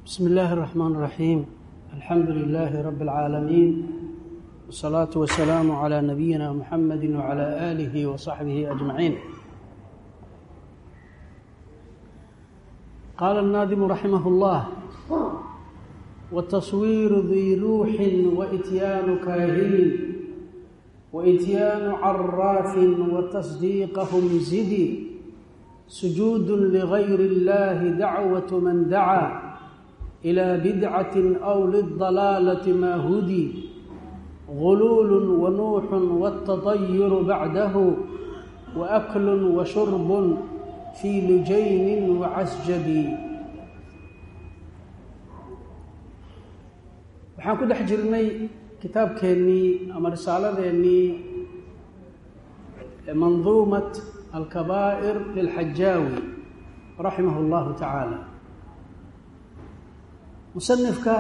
بسم الله الرحمن الرحيم الحمد لله رب العالمين والصلاة والسلام على نبينا محمد وعلى آله وصحبه أجمعين قال الناظم رحمه الله والتصوير ذي روح وإتيان كاهن وإتيان عراف وتصديقهم زدي سجود لغير الله دعوة من دعا إلى بدعة أو للضلالة ما هدي غلول ونوح والتطير بعده وأكل وشرب في لجين وعسجب waxaan ku dhex jirnay kitaabkeennii ama risaaladeennii manduumat alkabaa'ir lilxajaawi raximah اllahu tacaala musanifka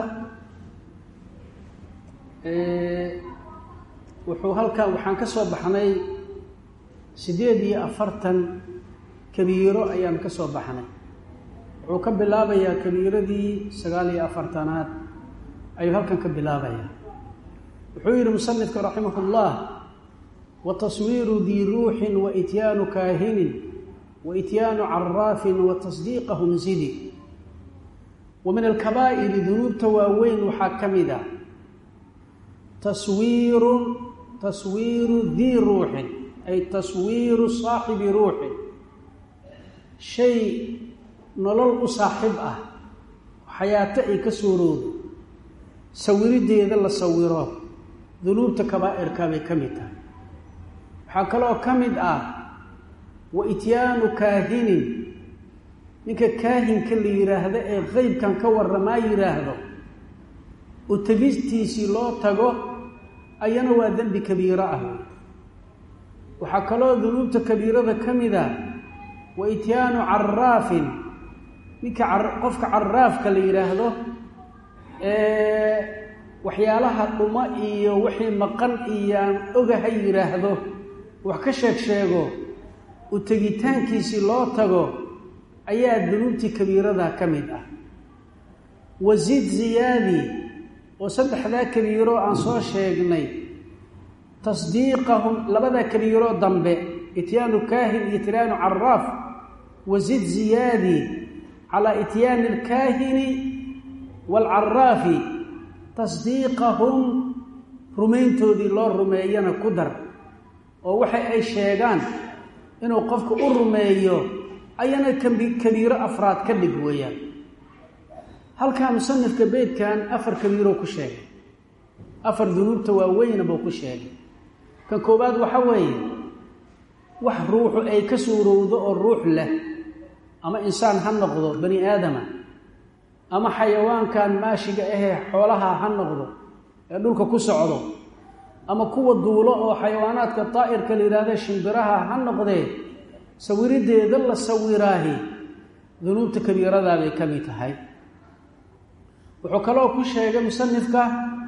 wuxuu halkan waxaan ka soo baxnay siddeed iyo afartan kabiiro ayaan ka soo baxnay wuxuu ka bilaabayaa kabiiradii sagaal iyo afartanaad ayuu halkan ka bilaabayaa wuxuu yidhi musanifka raximah اllah wataswiiru dii ruuxin waityaanu kaahinin waityaanu caraafin watasdiiqahum zidi wa min alkabaa'iri dunuubta waaweyn waxaa ka mid ah taswiirun taswiiru dii ruuxin ay taswiiru saaxibi ruuxin shay nolol u saaxiib ah xayaato ay ka suuroodo sawirideeda la sawiro dunuubta kabaa'irka bay ka mid tahay waxaa kaloo ka mid ah wa ityaanu kaahinin ninka kaahinka la yidhaahdo ee qeybkan ka warramaa yidhaahdo u tegistiisii loo tago ayana waa dembi kabiiro ah waxaa kaloo dunuubta kabiirada ka mid ah wa ityaanu caraafin ninka qofka caraafka la yidhaahdo ee waxyaalaha dhuma iyo wixii maqan iyaan ogaha yidhaahdo wax ka sheeg sheego u tegitaankiisii loo tago ayaa dunuubtii kabiirada ka mid ah wasiid ziyaadi oo saddexdaa kabiiro aan soo sheegnay tasdiiqahum labadaa kabiiro dambe ityaanu kaahin iyo ityaanu caraaf wasiid ziyaadi calaa ityaani alkaahini waalcaraafi tasdiiqahum rumayntoodii loo rumeeyana ku dar oo waxa ay sheegaan inuu qofku u rumeeyo ayana kabiiro afraad ka dhig weeyaan halkaa musanifka beydkan afar kabiiroo ku sheegay afar dunuubta waaweyna buu ku sheegay kan koowaad waxa weeye wax ruuxu ay ka suurowdo oo ruux leh ama insaan ha noqdo bani aadama ama xayawaankan maashiga ahee xoolaha ha noqdo ee dhulka ku socdo ama kuwa duulo oo xayawaanaadka daa'irka la yidhaahda shimbiraha ha noqdee sawirideeda la sawiraahi dunuubta kabiiradaa bay ka mid tahay wuxuu kaloo ku sheegay musanifka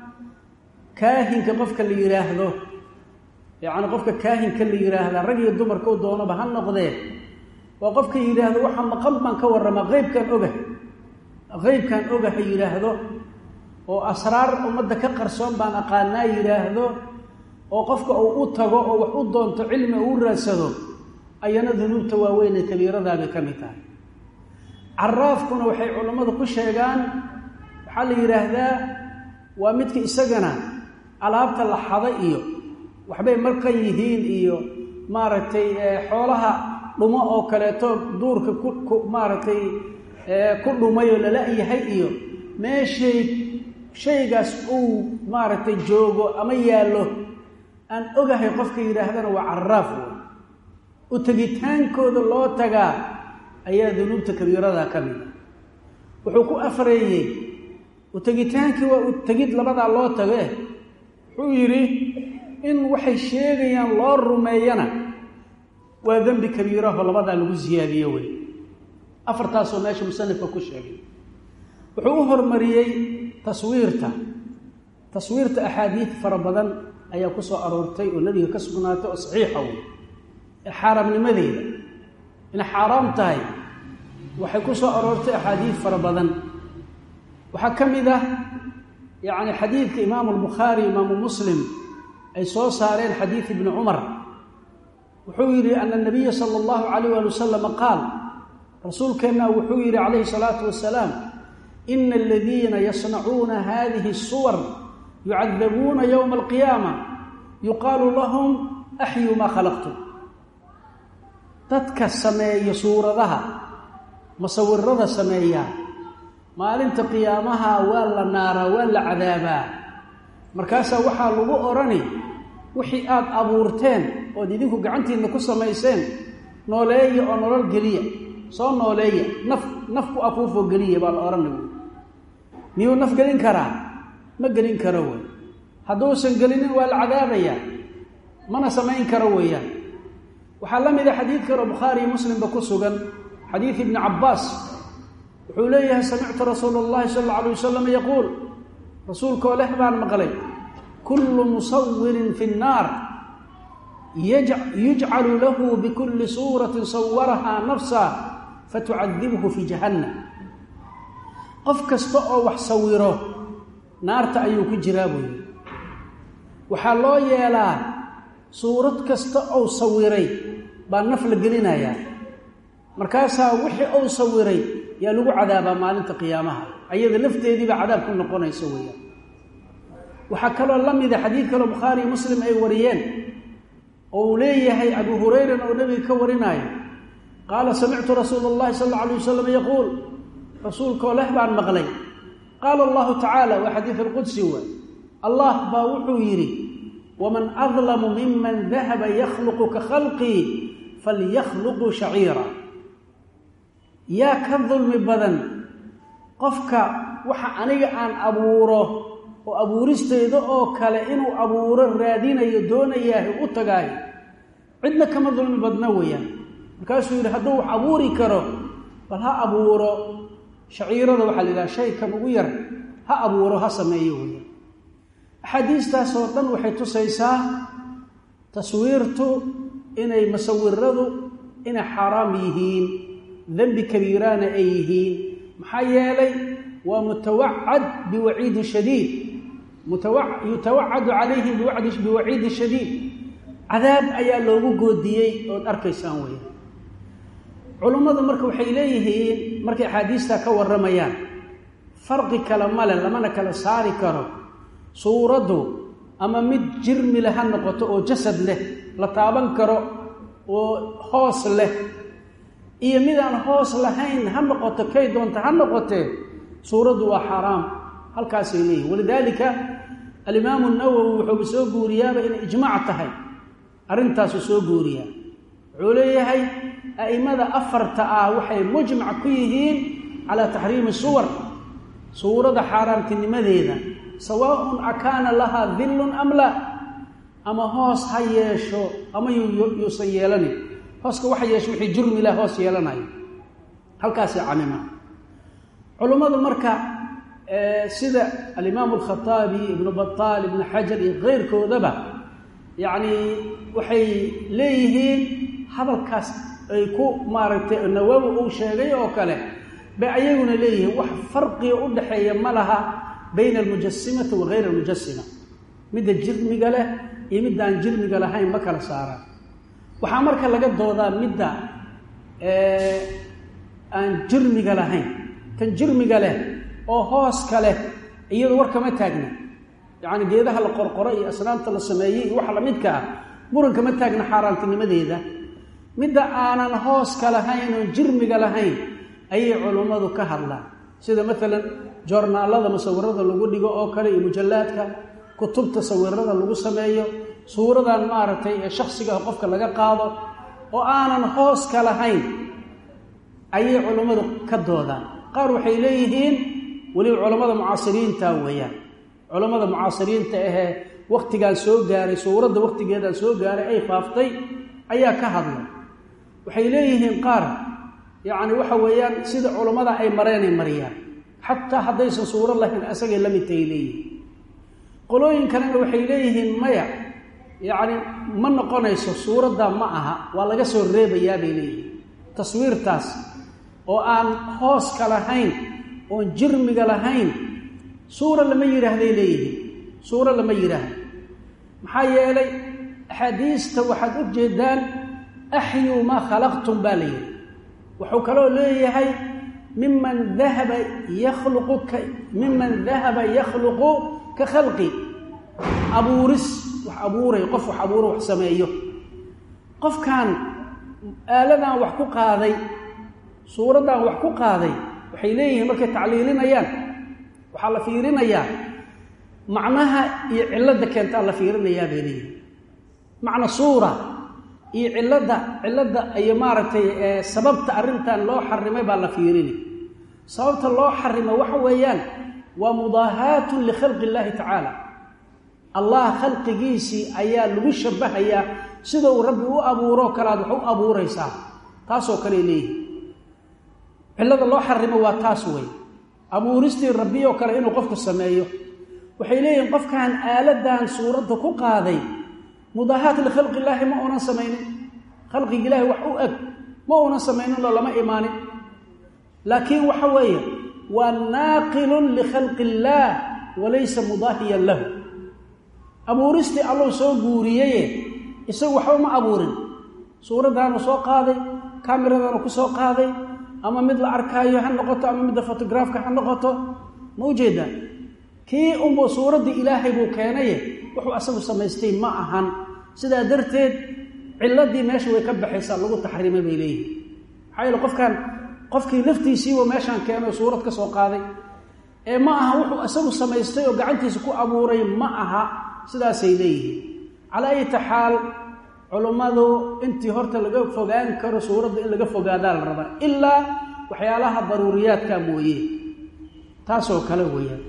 kaahinka qofka la yidhaahdo yacni qofka kaahinka la yidhaahda rag iyo dumarka u doonaba ha noqdee waa qofka yidhaahdo waxa maqan baan ka warramaa qeybkaan ogah qeybkaan ogaha yidhaahdo oo asraar ummadda ka qarsoon baan aqaanaa yidhaahdo oo qofka uu u tago oo wax u doonto cilmi uu raadsado ayana dunuubta waaweyn ee kabiiradaabay ka mid tahay caraafkuna waxay culammadu ku sheegaan waxaa la yidhaahdaa waa midka isagana alaabta la xada iyo waxbay markan yihiin iyo maaragtay xoolaha dhumo oo kaleeto duurka ku maaragtay ku dhumayoo lala-yahay iyo meeshay shaygaas uu maaragtay joogo ama yaallo aan ogahay qofka yidhaahdana waa caraaf wey u tegitaankooda loo tagaa ayaa dunuubta kabiirada ka mid ah wuxuu ku afreeyey u tegitaankii waa u tegid labadaa loo tage wuxuu yidhi in waxay sheegayaan loo rumeeyana waa dembi kabiiraho labadaa lagu siyaadiyo wey afartaasoo meesha musanifka ku sheegay wuxuu u hormariyey taswiirta taswiirta axaadiid fara badan ayaa ku soo aroortay oo nebiga ka sugnaatay oo saxiixa wey ee xaaraamnimadeeda inay xaaraam tahay waxay ku soo aroortay axaadiid fara badan waxaa ka mid ah yacni xadiidka imaamu albukhaari imaamu muslim ay soo saareen xadiid ibni cumar wuxuu yidhi ana nabiya sala allahu calayh waali wasalama qaal rasuulkeenna wuxuu yidhi calayhi salaatu wasalaam ina aladiina yasnacuuna hadihi suwar yucadabuuna yowma alqiyaama yuqaalu lahum axyuu maa khalaqtum dadka sameeya suuradaha masawirada sameeya maalinta qiyaamaha waa la naaraa waa la cadaabaa markaasaa waxaa lagu odhani wixii aada abuurteen ood idinku gacantiinna ku samayseen nooleeya oo nolol geliya soo nooleeya naf naf ku afuufoo geliya baa la odhanay wy miyuu naf gelin karaa ma gelin karo wey hadduusan gelinin waa la cadaabayaa mana samayn karo weeyaan waxaa la mida xadiid kaloo bukhaari iyo muslimba ku sugan xadiid ibni cabbaas wuxuu leeyahay samictu rasuula اllahi sala alla alay wasalam yaquul rasuulkoo leh baan maqlay kullu musawirin fi nnaar yujcalu lahu bikulli suuratin sawarahaa nafsa fatucadibhu fi jahannam qof kasta oo wax sawiro naarta ayuu ku jiraa buuyi waxaa loo yeelaa suurad kasta ou sawiray baa naf la gelinayaa markaasaa wixii ou sawiray yaa lagu cadaabaa maalinta qiyaamaha ayada lafteediibaa cadaab ku noqonaysa weeyaan waxaa kaloo la mida xadiid kaloo bukhaari iyo muslim ay wariyeen oo uu leeyahay abu hurayran oo nebiga ka warinaayo qaala samictu rasuula اllahi sal alla alay wasalam yaquul rasuulkoo leh baan maqlay qaala allahu tacaala waa xadiid alqudsi wa allah baa wuxuu yidhi waman adlamu miman dahaba yakhluqu ka khalqii falyakhluquu shaciira yaa ka dulmi badan qofka waxa aniga aan abuuro oo abuuristayda oo kale inuu abuuro raadinayo doonayaahi u tagaayo cidna kama dulmi badna weeyaan markaasuu yidhi hadduu wax abuuri karo bal ha abuuro shaciirada waxaa la yidhaha shaykan ugu yar ha abuuro ha sameeyo weeyaan axaadiistaasoo dhan waxay tusaysaa taswiirtu inay masawiradu inay xaaraam yihiin dembi kabiiraana ay yihiin maxaa yeelay waa mutawacad biwaciidi shadiid yutawacadu calayhim biwaciidi shadiid cadaab ayaa loogu goodiyey ood arkaysaan weya culummadu marka waxay leeyihiin markay axaadiistaa ka warramayaan farqi kale male lamana kala saari karo suuraddu ama mid jirmi leh ha noqoto oo jasad leh la taaban karo oo hoos leh iyo midaan hoos lahayn ha noqoto kay doonta ha noqotee suuraddu waa xaaraam halkaasay leeyihin walidaalika alimaamu nawowi wuxuuba soo guuriyaaba inay ijmaac tahay arrintaasuu soo guuriyaa wuxuu leeyahay a'immada afarta ah waxay mujmac ku yihiin calaa taxriimi suwar suurada xaaraamtinimadeeda sawaaun akaana lahaa dillun am la ama hoos ha yeesho ama yuusan yeelanin hooska waxa yeesho wixii jurmi lah hoos yeelanayo halkaasay camima culummadu marka sida alimaamu alkhataabi ibnu bataal ibnu xajar iyo keyrkoodaba yacni waxay leeyihiin hadalkaas ay ku maaragtay nawawi uu sheegay oo kale bay ayaguna leeyihiin wax farqiga u dhaxeeya ma laha bayna almujasimati wa hayr almujasima midda jirmiga leh iyo midda aan jirmiga lahayn ma kala saaraan waxaa marka laga doodaa midda aan jirmiga lahayn tan jirmiga leh oo hooska leh iyadu war kama taagna yacni geedaha la qorqoro iyo asnaamta la sameeyey iyo waxa lamidka ah muran kama taagna xaaraantinimadeeda midda aanan hooska lahayn oon jirmiga lahayn ayay culummadu ka hadlaan sida maalan joornaalada musawirada lagu dhigo oo kale iyo mujallaadka kutubta sawirada lagu sameeyo suuradan maaragtay ee shaksigaah qofka laga qaado oo aanan hooska lahayn ayay culummadu ka doodaan qaar waxay leeyihiin weliba culammada mucaasiriinta weeyaan culammada mucaasiriinta ahee wakhtigaan soo gaaray suuradda wakhtigeedaan soo gaaray ay faaftay ayaa ka hadlay waxay leeyihiin qaar yacni waxa weeyaan sida culammada ay mareenay mariyaan xataa haddaysan suuro lahayn asagay la midtahay leeyihiin qolooyin kalena waxay leeyihiin maya yacni ma noqonayso suuraddaa ma aha waa laga soo reebayaa bay leeyihiin taswiirtaas oo aan hooska lahayn oon jirmiga lahayn suura lama yidhaahday leeyihiin suuro lama yidhaahdo maxaa yeelay axaadiista waxaad u jeedaan axyuu maa khalaqtum baa la yidhi wuxuu kaloo leeyahay miman dahaba yakhluqu ka miman dahaba yakhluqu ka khalqi abuuris wax abuuray qof wax abuuro wax sameeyo qofkan aaladan wax ku qaaday suuraddan wax ku qaaday waxay leeyihiin markay tacliilinayaan waxaa la fiirinayaa macnaha iyo cilladda keentaa la fiirinayaa bay leeyihin macna suura iyo cilladda cilladda iyo maaragtay sababta arrintan loo xarimay baa la fiirini sababta loo xarimay waxa weeyaan waa mudaahaatun likhalqi illaahi tacaala allah khalqigiisii ayaa lagu shabahayaa sida uu rabbi u abuuroo kalead wax u abuuraysaa taasoo kale leeyihi cillada loo xarimo waa taas wey abuuristii rabbiyoo kale inuu qofku sameeyo waxay leeyihiin qofkan aaladan suuradda ku qaaday mudaahaat likhalqi illaahi ma uunan samaynin khalqiga ilaahi wax u eg ma uunan samaynin oo lama imaanin laakiin waxa weeye waa naaqilun likhalqi illaah walaysa mudaahiyan lahu abuuristii allou soo guuriyaye isagu waxba ma abuurin suuraddaanu soo qaaday kamiradaanu ku soo qaaday ama mid la arkaayo ha noqoto ama midda fotograafka ha noqoto ma ujeedaa kii unbuu suuraddii ilaahay buu keenaye wuxuu asagu samaystay ma ahan sidaa darteed cilladii meesha way ka baxaysaa lagu taxriimay bay leeyihin maxaa yeele qofkan qofkii laftiisiiba meeshaan keenay suurad ka soo qaaday ee ma aha wuxuu isagu samaystay oo gacantiisa ku abuuray ma aha sidaasay leeyihiin calaa ayati xaal culummadu intii horta laga fogaan karo suuradda in laga fogaadaa la rabaa ilaa waxyaalaha daruuriyaadka mooye taasoo kale weeyaan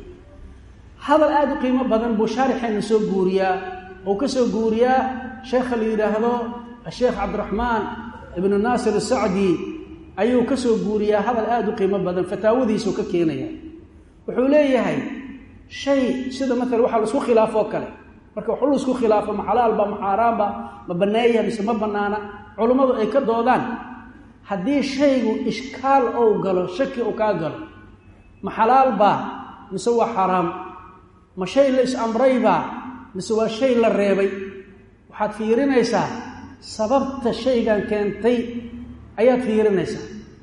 hadal aada u qiimo badan buu shaarixeena soo guuriyaa oo ka soo guuriyaa sheekha la yidhaahdo asheekh cabdiraxmaan ibnu naasir asacdi ayuu ka soo guuriyaa hadal aada u qiimo badan fataawadiisuu ka keenaya wuxuu leeyahay shay sida maala waxaa laisku khilaafoo kale marka waxu laisku khilaafo ma xalaalba ma xaaraanba ma banneeya mise ma bannaana culummadu ay ka doodaan haddii shaygu ishkaal ou galo shaki uu kaa galo ma xalaalbaa mise waa xaaraam ma shay la is-amraybaa mise waa shay la reebay waxaad fiirinaysaa sababta shaygan keentay ayaad fiirinaysaa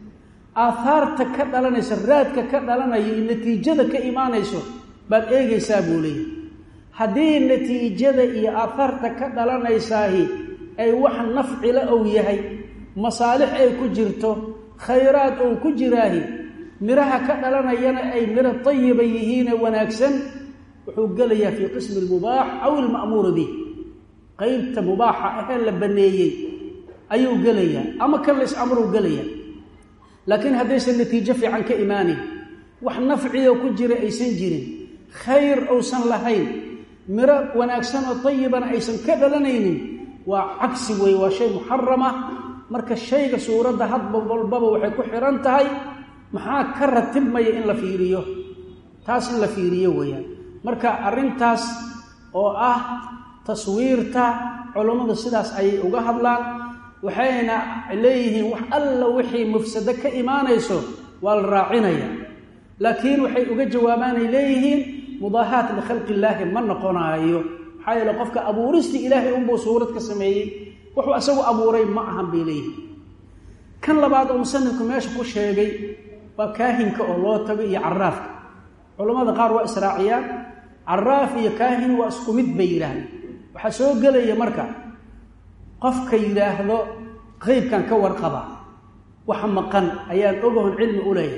aahaarta ka dhalanaysa raadka ka dhalanayo iyo natiijada ka imaanayso baad eegaysaa buu leeyahy haddii natiijada iyo aahaarta ka dhalanaysaahi ay wax nafcila ou yahay masaalix ay ku jirto khayraad ou ku jiraahi miraha ka dhalanayana ay miro tayiba yihiine wanaagsan wuxuu gelayaa fii qismi almubaax aw ilma'muuru bih qeybta mubaaxa ahee la banneeyey ayuu gelayaa ama kan la is-amruu gelayaa laakiin haddaysan natiijo fiican ka imaanin wax nafciyo ku jira aysan jirin khayr uusan lahayn miro wanaagsan oo tayibana aysan ka dhalanaynin waa cagsi weeye waa shay muxarama marka shayga suuradda hadba walbaba waxay ku xihan tahay maxaa ka ratibmaya in la fiiriyo taas in la fiiriyo weeyaan marka arrintaas oo ah taswiirta culummadu sidaas ayay uga hadlaan waxayna leeyihiin wax alla wixii mufsado ka imaanayso waa la raacinaya laakiin waxay uga jawaabaanay leeyihiin mudaahaat likhalqi illaahi ma noqonaayo maxaa yeele qofka abuuristii ilaahay unbuu suurad ka sameeyey wuxuu isagu abuuray ma ahan bay leeyihiin kan labaad oo musanifku meesha ku sheegay waa kaahinka oo loo tago iyo caraafka culammada qaar waa israaciyaan caraaf iyo kaahin waa isku mid bay yidhaahdeen waxaa soo gelaya marka qofka yidhaahdo qeybkan ka warqaba waxa maqan ayaan ogahon cilmi u leeyahay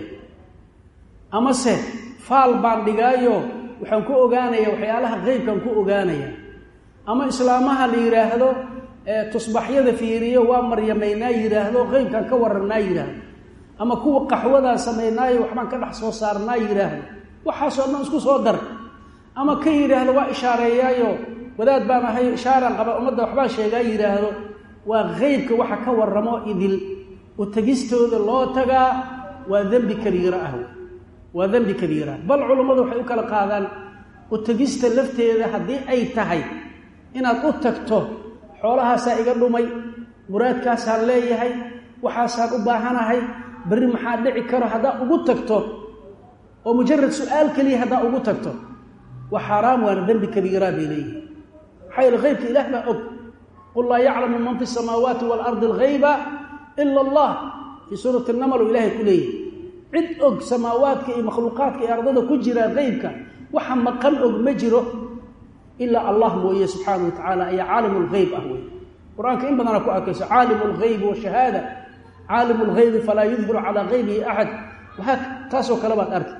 amase faal baan dhigaayo waxaan ku ogaanaya waxyaalaha qeybkan ku ogaanaya ama islaamaha la yidhaahdo tusbaxyada fiiriyo waa maryamaynaa yidhaahdo qeybkan ka warannaa yidhaahdo ama kuwa qaxwadaan samaynaayo waxbaan ka dhex soo saarnaa yidhaahdo waxaasoo dhan isku soo dar ama ka yidhaahdo waa ishaareeyaayo wadaad baan ahay ishaaraan qaba ummadda waxbaa sheegaa yidhaahdo waa qeybka waxa ka warramo idil u tegistooda loo tagaa waa dembi kabiira ah waa dembi kabiira bal culummadu waxay u kala qaadaan u tegista lafteeda haddii ay tahay inaad u tagto xoolahaasaa iga dhumay muraadkaasaan leeyahay waxaasaan u baahanahay berri maxaa dhici karo haddaad ugu tagto oo mujarad su-aal keliya haddaa ugu tagto waa xaaraam waana dembi kabiiraa bay leeyihin maxaa yeele haybka ilaah baa og qul laa yaclamu man fi samaawaati waalardi alghayba ila allah fii suurati namal uu ilaahay ku leeyahy cid og samaawaadka iyo makhluuqaadka iyo ardada ku jira qeybka waxa maqan og ma jiro ilaa allah mooye subxaana wa tacaala ayaa caalimu lghayb ah wey qur-aanka in badana ku arkayso caalimu lghaybi washahaada caalimu lghaybi falaa yudhiru calaa haybihi axad waxaa taasoo kale baad arki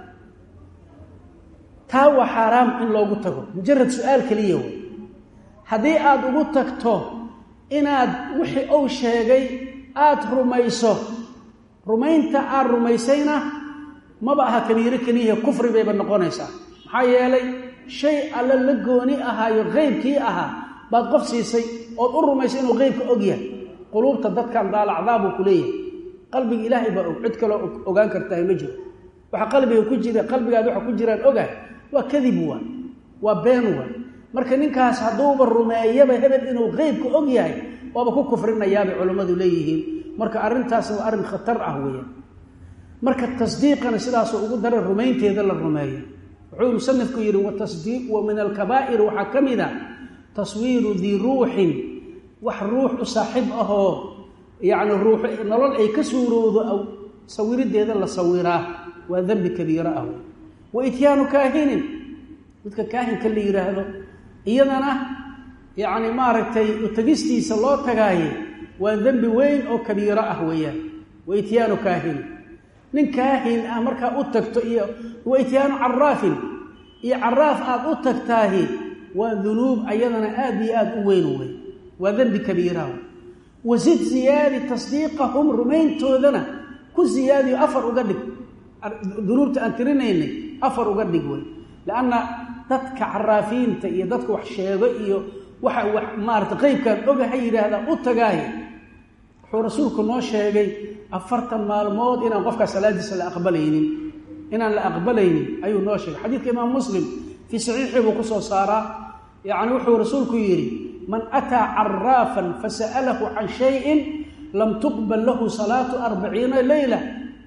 taa waa xaaraam in loogu tago mujarad su-aal keliya wey haddii aada ugu tagto inaad wixii uu sheegay aada rumayso rumaynta aad rumaysayna maba aha kabiiro keliya kufri bayba noqonaysaa maxaa yeelay shay alle la gooni ahaayo qeybkii ahaa baad qof siisay ood u rumaysay inuu qeybka og yahay quluubta dadkan daalacdaa buu ku leeyahay qalbiga ilaahay baa og cid kaloo ogaan kartahay ma jiro waxa qalbiga ku jira qalbigaad waxa ku jiraan ogahay waa kadib waa waa been waa marka ninkaas hadduuba rumeeyaba hebel inuu qeybka og yahay waaba ku kufrinayaabay culammadu leeyihiin marka arrintaasna waa arrin khatar ah weeyaan marka tasdiiqana sidaasuu ugu dara rumaynteeda la rumeeyo wuxuu musanifku yidhi watasdiiq wa min alkabaa'ir waxaa ka mid a taswiiru dii ruuxin wax ruux u saaxiib ahoo yacni ruux nolol ay ka suurowdo sawirideeda la sawiraa waa dembi kabiiro ah wa ityaanu kaahinin midka kaahinka la yidhaahdo iyadana yacni maaragtay utagistiisa loo tagaaye waa dembi weyn oo kabiiro ah weeyaan wa ityaanu kaahinin nin kaahin ah markaa u tagto iyo wa ityaanu caraafin iyo caraaf aada u tagtaahi waa dunuub ayadana aada iyo aada u weyn wey waa dembi kabiiraha wasid ziyaadi tasdiiqahum rumayntoodana ku ziyaadiyo afar uga dhig dunuubta aan tirinaynay afar uga dhig wey lianna dadka caraafiinta iyo dadka wax sheego iyo waxa wax maarata qeybkaan ogaha yidhaahdaa u tagaaye wuxuu rasuulku noo sheegay afartan maalmood inaan qofkaa salaadiisa la aqbalaynin inaan la aqbalaynin ayuu noo sheegay xadiidka imaam muslim fii saxiixii buu kusoo saaraa yacni wuxuu rasuulku yidhi man ataa caraafan fasa'alahu can shayin lam tuqbal lahu salaatu arbaciina leyla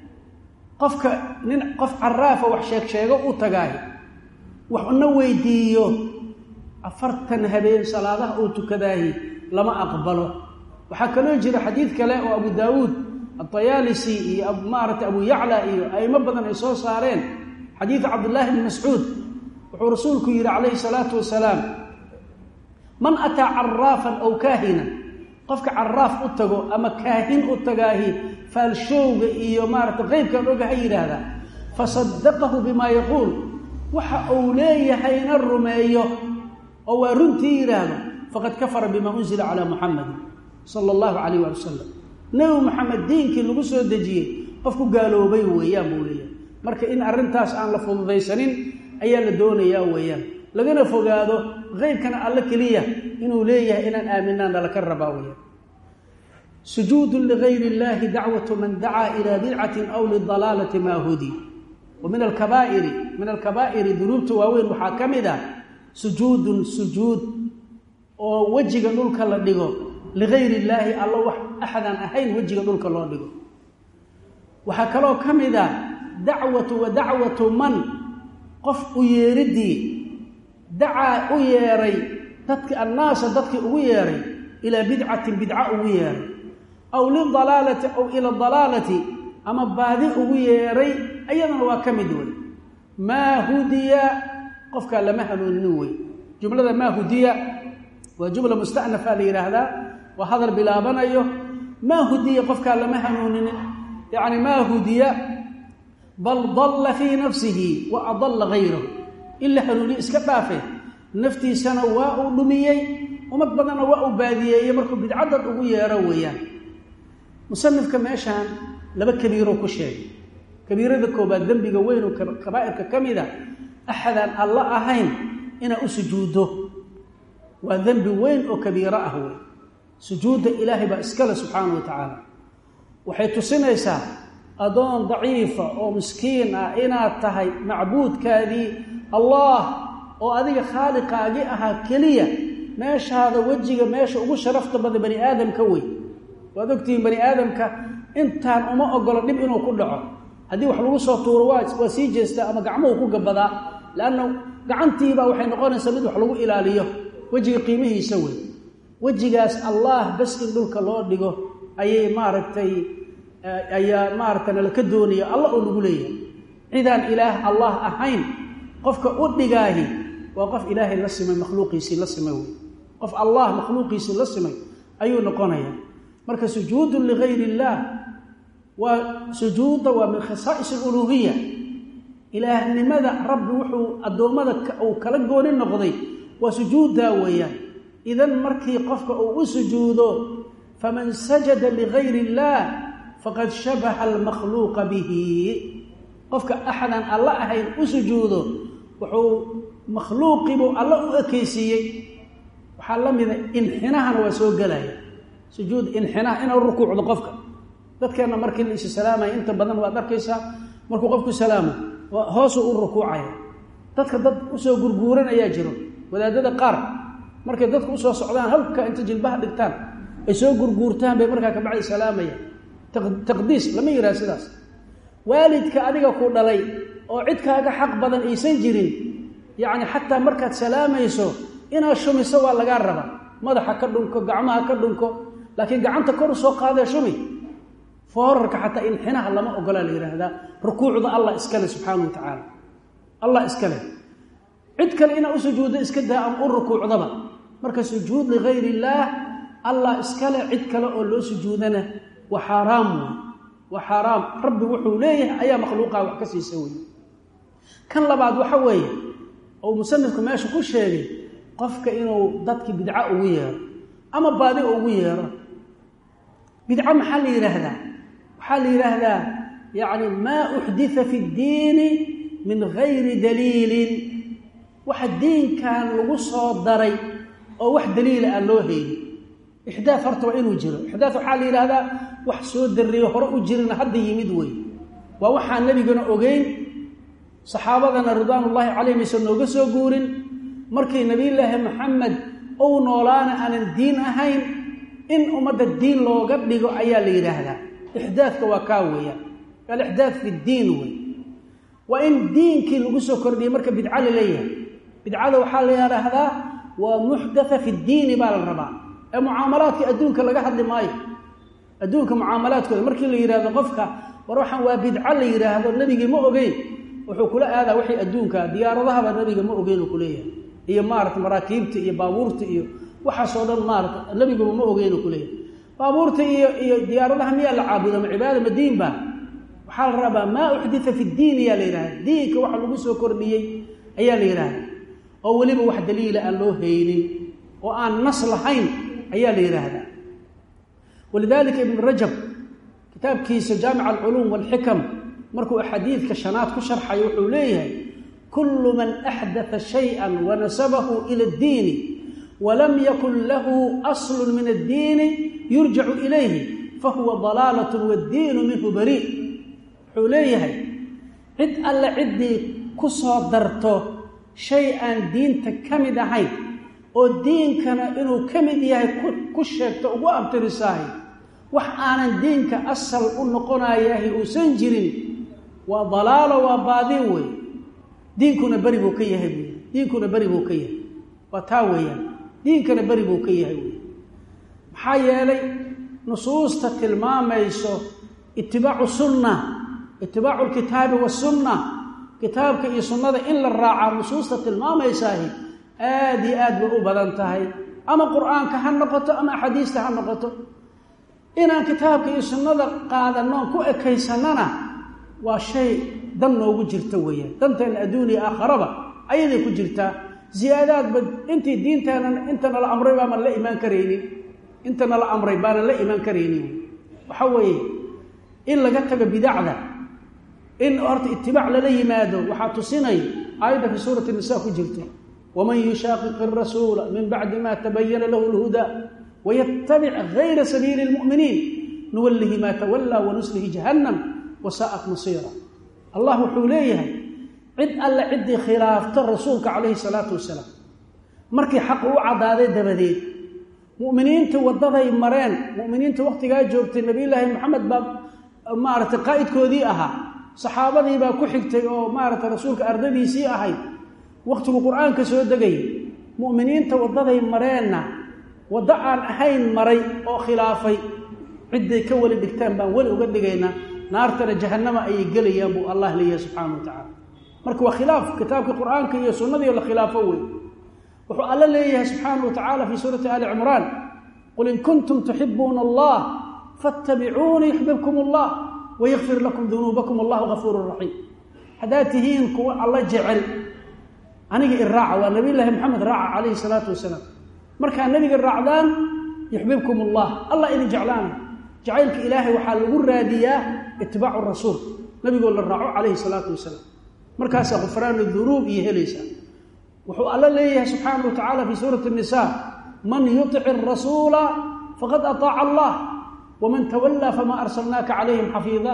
qofka nin qof caraafa wax sheeg sheego u tagaay waxna weydiiyo afartan habeen salaadaha uu tukadaahi lama aqbalo waxaa kaloo jira xadiid kale oo abu daawuud adayaalisi iyo maarata abu yacla iyo aimo badan ay soo saareen xadiid cabdillaahi bni mascuud wuxuu rasuulku yidhi calayhi salaatu wasalaam man ataa caraafan aw kaahinan qofka caraaf u tago ama kaahin u tagaahi faalshowga iyo maarata qeybkan oga ha yidhaahdaa fasadaqahu bimaa yaquul waxa uu leeyahayna rumeeyo oo waa runtii yidhaahdo faqad kafara bimaa unzila calaa muxamadin sala allahu calayh waali wasalam nebi maxamed diinkii lagu soo dejiyey qofku gaaloobay weeyaan buu leeyahay marka in arrintaas aan la fududaysanin ayaa la doonayaa weeyaan lagana fogaado qeybkana alle keliya inuu leeyahay inaan aaminaan nalaka rabaa weyaan sujuudun ligayr illahi dacwatu man dacaa ilaa bidcatin aw lidalaalati maa hudi wa min alkabaa'iri min alkabaa'iri dunuubta waaweyn waxaa ka mid ah sujuudun sujuud oo wejiga dhulka la dhigo ligayr illaahi alla wax axadaan ahayn wejiga dhulka loo dhigo waxaa kaloo ka mid ah dacwatu wa dacwatu man qof u yeeridii dacaa u yeeray dadki annaasa dadkii ugu yeeray ilaa bidcatin bidca ugu yeeray aw lidalaalati aw ila dalaalati ama baadi ugu yeeray ayadana waa ka mid wey maa hudiya qofkaa lama hanuuninin wey jumlada maa hudiya waa jumla mustanafa la yidhaahdaa waa hadal bilaabanayo maa hudiya qofkaa lama hanuuninin yacni maa hudiya bal dalla fii nafsihi wa adalla gayrahu in la hanuuniyo iska dhaafe naftiisana waa uu dhumiyey ummad badanna waa uu baadiyeeyey markuu bidcadad ugu yeero weeyaan musanifka meeshaan laba kabiiro ku sheegay kabiirada koobaad dembiga weyn oo kabaa'irka ka mid a axadaan alla ahayn inaa u sujuuddo waa dembi weyn oo kabiiro ah wey sujuudda ilaahay baa iskale subxaana wa tacaala waxay tusinaysaa addoon daciifa oo miskiin ah inaad tahay macbuudkaadii allah oo adiga khaaliqaagii ahaa keliya meeshaada wejiga meesha ugu sharafta badan bani aadamka wey waad ogtihiin bani aadamka intaan uma ogolo dhib inuu ku dhaco haddii wax lagu soo tuuro waa waa sii jeestaa ama gacmuhu ku gabadaa leanna gacantiibaa waxay noqonaysaa mid wax lagu ilaaliyo wejiga qiimihiisa wey wejigaas allah bas in dhulka loo dhigo ayay maaragtay ayaa maaragtay nalaka doonaya allah oo lagu leeyahay cidaan ilaah allah ahayn qofka u dhigaahi waa qof ilaahay la simay makhluuqiisii la simay wey qof allah makhluuqiisii la simay ayuu noqonayaa marka sujuudun ligayr illaah waa sujuudda waa min khasaa'is aluluuhiya ilaahnimada rabbi wuxuu addoommada uu kala gooni noqday waa sujuuddaa weeyaan idan markii qofka uu u sujuudo faman sajada ligayr illaah faqad shabaha almakhluuqa bihi qofka axadaan alla ahayn u sujuudo wuxuu makhluuqiibuu alla u ekaysiiyey waxaa la mida inxinahana waa soo gelaya sujuud inxinaha inuu rukuucdo qofka dadkeenna markii la isi salaamaya inta badan waad arkaysaa markuu qofku salaamo hoosuu u rukuucaya dadka dad usoo gurguuran ayaa jiro wadaadada qaar markay dadku usoo socdaan halka inta jilbaha dhigtaan ay soo gurguurtaan bay markaa kabacdi salaamaya taqdiis lama yidhaha sidaas waalidka adiga ku dhalay oo cid kaaga xaq badan aysan jirin yacni xataa markaad salaamayso inaad shumiso waa lagaa rabaa madaxa ka dhunko gacmaha ka dhunko laakiin gacanta kor usoo qaadee shumi foorarka xataa inxinaha lama ogolaa la yidhaahdaa rukuucda allah iskale subxaana wa tacaala allah iskale cid kale inaad u sujuuddo iska daa ama u rukuucdaba marka sujuud ligayr illaah allah iskale cid kale oo loo sujuudana waa xaaraam wey waa xaaraam rabbi wuxuu leeyahay ayaa makhluuqaa wax ka siisa wey kan labaad waxa weeye ou musanifku meesha ku sheegay qofka inuu dadki bidco ugu yeero ama baadi ugu yeero bidco maxaa la yidhaahdaa waxaa la yidhaahdaa yacni maa uxdita fi ddiini min gayri daliilin waxa diinkan lagu soo daray oo wax daliila aan loo haynin ixdaaf horta waa inuu jiro ixdaaf waxaa la yidhaahdaa wax soo darriyo hore u jirina hadda yimid wey waa waxaan nebigana ogeyn saxaabadana ridwaanullaahi calayhim aysan nooga soo guurin markii nebiyulaahi maxamed ou noolaana aanan diin ahayn in ummadda diin looga dhigo ayaa la yidhaahdaa ixdaafka waa kaa weeyaan alixdaaf fi ddiin wey waa in diinkii lagu soo kordhiyey marka bidco la leeyahay bidcada waxaa la yidhaahdaa waa muxdatha fi ddiini baa la rabaa ee mucaamalaadka adduunka laga hadli maayo adduunka mucaamalaadkooda markii la yidhahdo qofka war waxaan waa bidco la yidhaahdo nebigii ma ogeyn wuxuu kula aadaa wixii adduunka diyaaradahaba nebiga ma ogeyn uu kuleeyahay iyo maarata maraakiibta iyo baabuurta iyo waxaasoo dhan maarata nebiguba ma ogeyn uu kuleeyahay baabuurta iyo iyo diyaaradaha miyaa la caabuda ma cibaada ma diin baa waxaa la rabaa maa uxdita fi ddiin ayaa la yidhahda diinka waxa lagu soo kordhiyey ayaa la yidhaahda oo weliba wax daliila aan loo haynin oo aan nas lahayn ayaa la yidhaahdaa walidalika ibnu rajab kitaabkiisa jaamic alculuum walxikam markuu xadiidka shanaad ku sharxayo wuxuu leeyahay kullu man axdatha shay-an wanasabahu ila addiini walam yakun lahu aslun min addiini yurjacu ilayhi fahuwa dalaalat waddiinu minhu barii wuxuu leeyahay cid alle ciddii ku soo darto shay aan diinta ka mid ahayn oo diinkana inuu ka mid yahay ku sheegto ugu abtirisaahay wax aanan diinka asal u noqonayahi uusan jirin waa dalaalo waa baadin wey diinkuna beri buu ka yahay buy diinkuna beri buu ka yahay waa taa weeyaan diinkana beri buu ka yahay wey maxaa yeelay nusuusta tilmaamayso itibaacu sunna itibaacu lkitaabi wasunna kitaabka iyo sunnada in la raacaa nusuusta tilmaamaysaah aada iyo aad bay u badan tahay ama qur-aanka ha noqoto ama axaadiista ha noqoto inaan kitaabka iyo sunnada qaadanoon ku ekaysannana waa shay dan noogu jirta weeyaan danteena adduuniya aakharaba ayaday ku jirtaa ziyaadaadba intii diinteena intana la amray baaman la imaan karaynin intana la amray baanan la imaan karaynin waxa weeye in laga tago bidacda in horta itibaac lala yimaado waxaa tusinaya aayadda fi suurati nisa ku jirto waman yushaaqiq arasuula min bacdi ma tabayana lahu lhudaa waytabic gayra sabiili lmu'miniin nuwallihi maa tawallaa wanuslihi jahannam wasaa'at masiira allah wuxuu leeyahay cid alle ciddii khilaafto rasuulka calayhi salaatu wasalaam markii xaq u caddaaday dabadeed mu'miniinta waddaday mareen mu'miniinta wakhtigaa joogtay nebiyullaahi maxamed baa maaragtay qaa'idkoodii ahaa saxaabadii baa ku xigtay oo maaragtay rasuulka ardadiisii ahayd wakhtigu qur-aanka soo degay mu'miniinta waddaday mareenna waddo aan ahayn maray oo khilaafay cidday ka weli dhigtaan baan weli uga dhigaynaa naartana jahannama ayay gelayaan buu allah leeyahay subxaana wa tacaala marka waa khilaaf kitaabkii qur-aanka iyo sunnadii la khilaafo wey wuxuu alla leeyahay subxaana wa tacaala fii suurati ali cimraan qul in kuntum tuxibuuna allah fattabicuuni yuxbibkum allah wayakfir lakum dunuubakum allahu gafuuru raxiim haddaad tihiin kuwa alla jecel aniga i raaca waa nabiy llaahi maxamed raaca calayhi salaatu wasalaam markaa nebiga raacdaan yuxbibkum allah allah idin jeclaana jacaylka ilaahay waxaa lagu raadiyaa itibaacu rasuul nabigoo la raaco calayhi salaatu wasalaam markaasaa khufraanu dunuub iyo helaysaa wuxuu alla leeyahay subxaana wa tacaala fii suurati nisa man yutic arasuula faqad ataaca allah waman tawallaa famaa arsalnaaka calayhim xafiida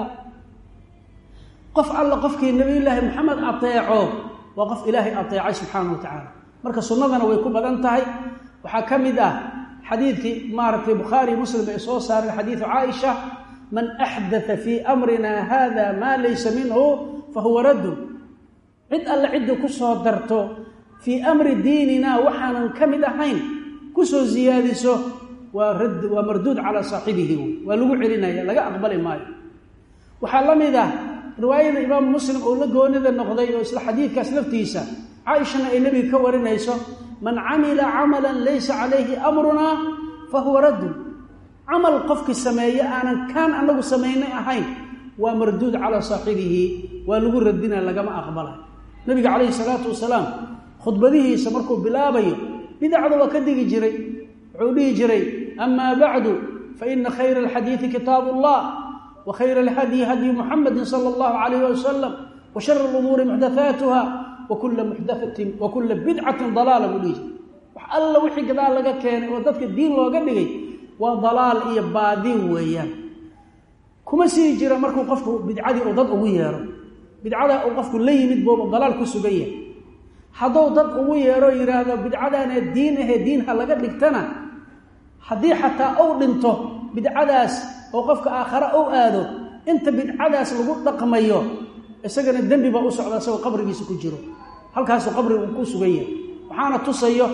qof alla qofkii nabiyullaahi maxamed ateeco waa qof ilaahay ateecay subxaana wa tacaala marka sunnadana way ku badan tahay waxaa ka mid ah xadiidkii maaragtay bukhaari muslim ay soo saareen xadiidu caaisha man axdaa fii amrina hada maa laysa minhu fahuwa raddun cid alle cidda ku soo darto fii amri diinina waxaanan ka mid ahayn kusoo siyaadiso waa radd waa marduud calaa saaxibihi wey waa lagu celinaya laga aqbali maayo waxaa la mid ah riwaayada imaamu muslim oo la goonida noqday oo isla xadiidkaas laftiisa caaishana ay nebiga ka warinayso man camila camalan laysa calayhi amrunaa fa huwa raddun camal qofkii sameeye aanan kaan anagu samaynay ahayn waa marduud calaa saaxibihi waa lagu radina lagama aqbalay nabiga calayhi salaatu wasalaam khudbadihiisa markuu bilaabayo bidacda waa ka digi jiray wuxuu dhihi jiray amaa bacdu faina khayra alxadiidi kitaabu allah wa khayra alhadyi hadyu muxamadi sala allahu calayh wasalam wa shara lumuuri muxdathaatuha wakula muxdaatin wa kula bidcatin dalaala buu dhihi jiray wax alla wixii gadaal laga keenay oo dadka diin looga dhigay waa dalaal iyo baadin weeyaan kuma sii jira markuu qofku bidcadii uu dad ugu yeero bidcada uu qofku la yimid booba dalaal ku sugan yahay hadduu dad ugu yeero yidhaahdo bidcadaanee diin ahee diin ha laga dhigtana haddii xataa uu dhinto bidcadaas oo qofka aakhare u aado inta bidcadaas lagu dhaqmayo isagana dembi baa u socda isagoo qabrigiisa ku jiro halkaasuu qabriga uu ku sugan yahay waxaana tusayo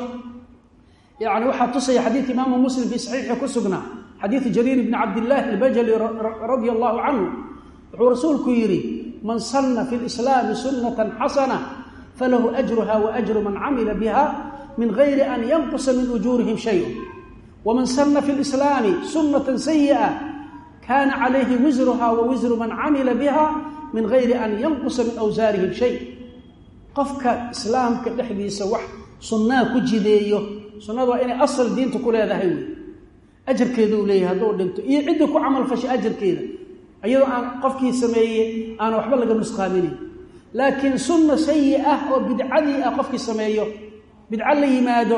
yani waxaa tusaya xadiid imaamu muslim fii saxiixi ku sugnaa xadiidu jariir bni cabdillaahi albajali radia allahu canhu wuxuu rasuulku yidhi man sanna fi lislaami sunnatan xasana falahu ajruha wa ajru man camila biha min gayri an yanqusa min ujuurihim shayun waman sanna fi lislaami sunnatan sayi'a kaana calayhi wisruha wa wisru man camila biha min gayri an yanqusa min awsaarihim shay qofka islaamka dhexdiisa wax sunnaa ku jideeyo sunnadu waa inay asal diinta ku leedahay wey ajarkeeda uu leeyahay hadduu dhinto iyo ciddii ku camal fashay ajarkeeda iyadoo aan qofkii sameeyey aan waxba laga nusqaaminayn laakiin sunna sayi ah oo bidcadii ah qofkii sameeyo bidco la yimaado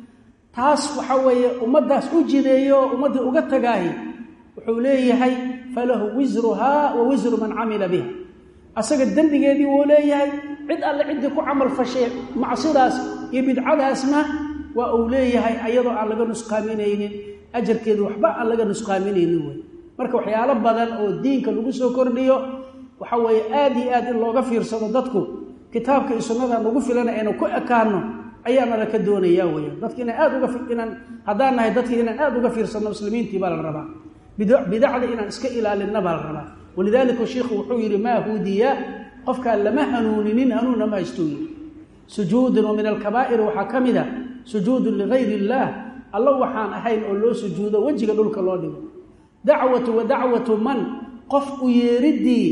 taas waxa weeye ummaddaas u jideeyo oo ummaddii uga tagaahi wuxuu leeyahay falahu wisruhaa wa wisru man camila biha asaga dembigeedii wuu leeyahay cid alle ciddii ku camal fashay macsidaas iyo bidcadaasna waa uu leeyahay ayadoo aan laga nusqaaminaynin ajarkeedu waxba aan laga nusqaaminaynin wey marka waxyaalo badan oo diinka lagu soo kordhiyo waxa weeye aad iyo aad in looga fiirsado dadku kitaabka iyo sunnada nagu filan aynu ku ekaano ayaana laka doonayaa weya dadka inaan aad uga inaan haddaan nahay dadka inaan aad uga fiirsanno muslimiintii baa la rabaa bidacda inaan iska ilaalinna baa la rabaa walidaalika sheikhu wuxuu yidhi maa huudiya qofkaan lama hanuuninin hanuunna ma haystuu yidhi sujuudun wa min alkabaa'ir waxaa ka mid a sujuudun ligayr illaah alla waxaan ahayn oo loo sujuudo wejiga dhulka loo dhigo dacwatu wa dacwatu man qof u yeeriddii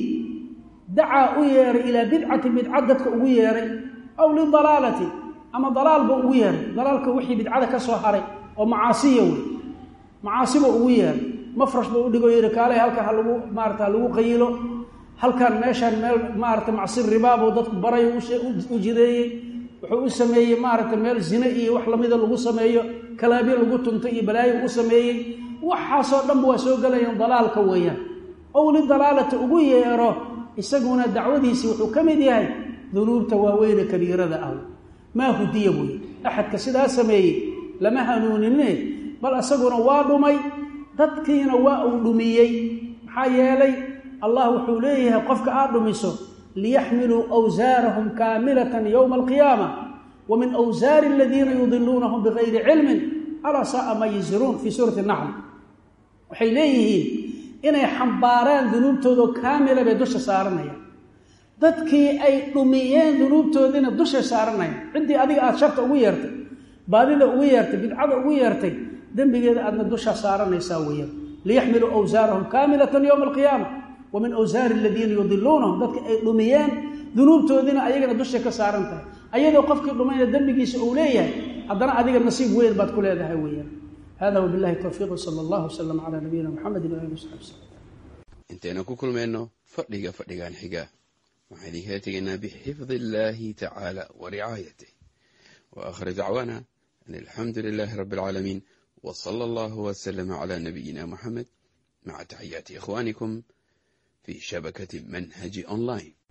dacaa u yeeray ilaa bidcati bidca dadka ugu yeeray aw lidalaalati ama dalaalba ugu yeeray dalaalka wixii bidcada ka soo haray oo macaasiya wey macaasiba ugu yeeray mafrash ba u dhigo yidhi kaalay halkan ha lagu maarata ha lagu qayilo halkan meeshaan meel maarata macsi ribaabuu dadku baray u jideeyey wuxuu u sameeyey maaragta meel zine iyo wax lamida lagu sameeyo kalaabyo lagu tuntay iyo balaayo u sameeyey waxaasoo dhanba waa soo gelayaan dalaalka weeyaan ow lidalaalati ugu yeero isaguna dacwadiisii wuxuu ka mid yahay dunuubta waaweyne kabiirada ah maa hudiya buuyi axadka sidaa sameeyey lama hanuunine bal isaguna waa dhumay dadkiina waa uu dhumiyey maxaa yeelay allah wuxuu leeyahay qofka aad dhumiso liyaxmiluu awsaarahum kaamilatan yowma alqiyaama wa min awsaari aladiina yudiluunahum bigayri cilmin alaa saaa ma yasiruun fii suurati naxl waxay leeyihiin inay xambaaraan dunuubtoodao kaamila bay dusha saaranayaan dadkii ay dhumiyeen dunuubtoodiina dushay saaranayaan ciddii adiga aada sharta ugu yeertay baadida ugu yeertay bidcada ugu yeertay dembigeeda aadna dusha saaranaysaa weeyaan liyaxmiluu awsaarahum kaamilatan yowma alqiyaama wa min awsaari aladiina yudiluunahum dadka ay dhumiyeen dunuubtoodiina ayagana dushay ka saaran tahay ayadoo qofkii dhumayna dembigiisa uu leeyahay haddana adiga nasiib weyn baad ku leedahay weeyaan hada wbilahi towfiiq sala allah wslm cala nabiyina mxamedi waali wsaxbi wslm intaynu ku kulmayno fadhiga fadhigan xiga waxaan idinkala tegaynaa bixifdi illaahi tacaala wa ricaayatih wa aakhir dacwaana an alxamdu lilaahi rabbi alcaalamiin w sala allahu wslama cala nabiyina muxamed maca taxiyaati ikhwanikum fi shabakati manhaji online